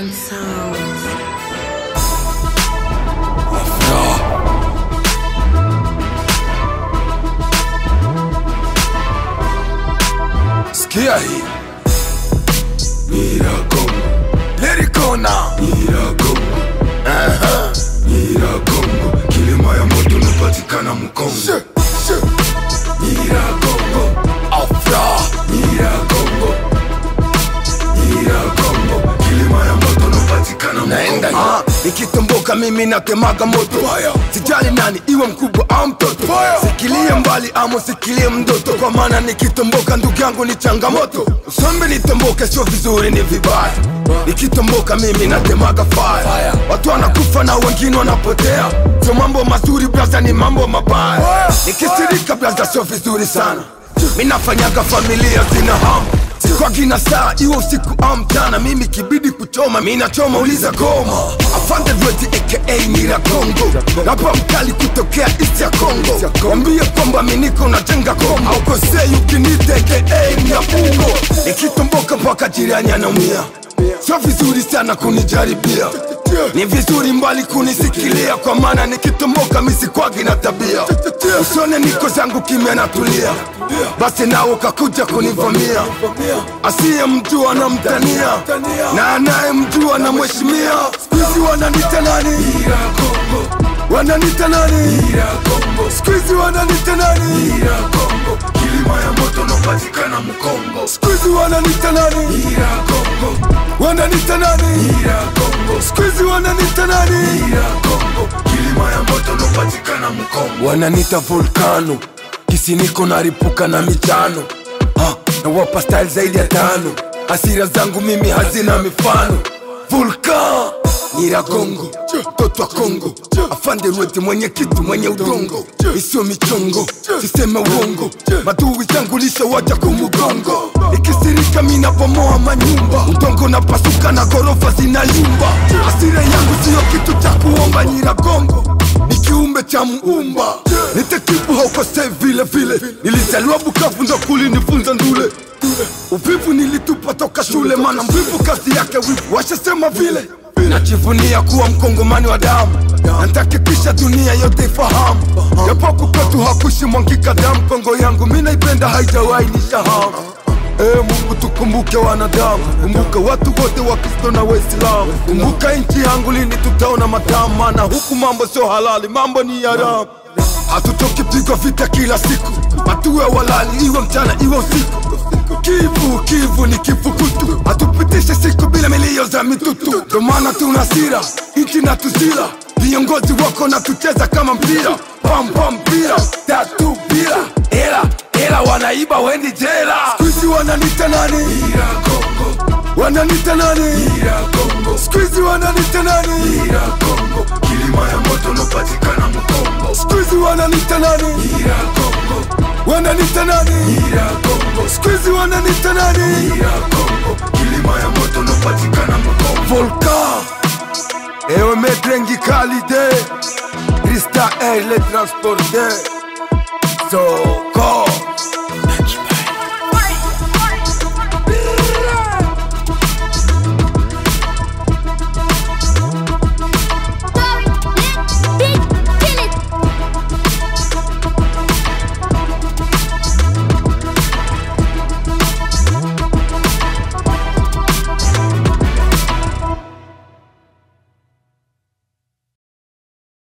African sound. Sikia hii Miragongo Lirikona Miragongo Aha Miragongo Kilima ya moto unapatikana Mkongo Miragongo Afra Miragongo Miragongo Kilima ya moto unapatikana Naenda ah, Nikitomboka mimi natemaga moto Sijali nani iwe mkubwa au mtoto Sikilie mbali ama sikilie mdoto Kwa maana nikitomboka ndugu yangu ni changamoto Usombe nitomboke sio vizuri ni vibaya Nikitomboka mimi natemaga fire Watu wanakufa na wengine wanapotea Sio mambo mazuri blaza ni mambo mabaya Nikisirika blaza sio vizuri sana Minafanyaga familia zina hamu kwa kina saa iwe usiku au mchana mimi kibidi kuchoma mina choma uliza goma afande dweti aka nira kongo rapa mkali kutokea east ya kongo wambie kwamba miniko najenga kongo aukosei ukinita aka myapungo nikitomboka mpaka jirani anaumia sio vizuri sana kunijaribia ni vizuri mbali kunisikilia kwa maana nikitomboka misikwagi na tabia usone niko zangu kimya natulia basi nawe kakuja kunivamia asiye mjua na mtania na anaye mjua na mheshimia skuizi wananita nani wananita nani skuizi wananita nani kilima ya moto napatikana mkongo skuizi wananita nani wananita nani skuizi wananita nani kilima ya moto napatikana mkongo wananita volkano kisiniko naripuka na michano ha, nawapa style zaidi ya tano hasira zangu mimi hazina mifano vulkan nyiragongo mtoto wa kongo afande rwete mwenye kitu mwenye udongo isiyo michongo siseme uongo maduwi zangu lishawaja kumugongo ikisirika minabomoa manyumba udongo na pasuka na gorofa zinalimba hasira yangu siyo kitu cha kuomba nyiragongo ni kiumbe cha muumba nitekibu haukosei vile vile nilizaliwa bukavu ndo kulinifunza ndule uvivu nilitupa toka shule mana mvivu kazi yake wivu washasema vile najivunia kuwa mkongomani wa damu nantakikisha dunia yote ifahamu japoku kwetu hakushi mwangika damu kongo yangu minaipenda haijawahi nishahamu Ee Mungu tukumbuke wanadamu, kumbuka watu wote wa Kristo na Waislamu, kumbuka nchi yangu, lini tutaona matamu, maana huku mambo sio halali, mambo ni haramu. Hatutoki pigwa vita kila siku, hatuwe walali, iwe mchana iwe usiku. Kivu Kivu ni kifukutu, hatupitishe siku bila milio za mitutu, ndo maana tuna hasira, nchi na tuzila viongozi wako na tucheza kama mpira, pam pam mpira tatu bila hela hela, wanaiba wendi jela. Squeezy wananita nani? Wananita nani? Squeezy wananita nani? Kilima ya moto unapatikana Mkongo. Squeezy wananita nani? Wananita nani? Squeezy wananita nani? Kilima ya moto unapatikana Mkongo. Volcan Ewe metrengi kalide Krista air le transporte So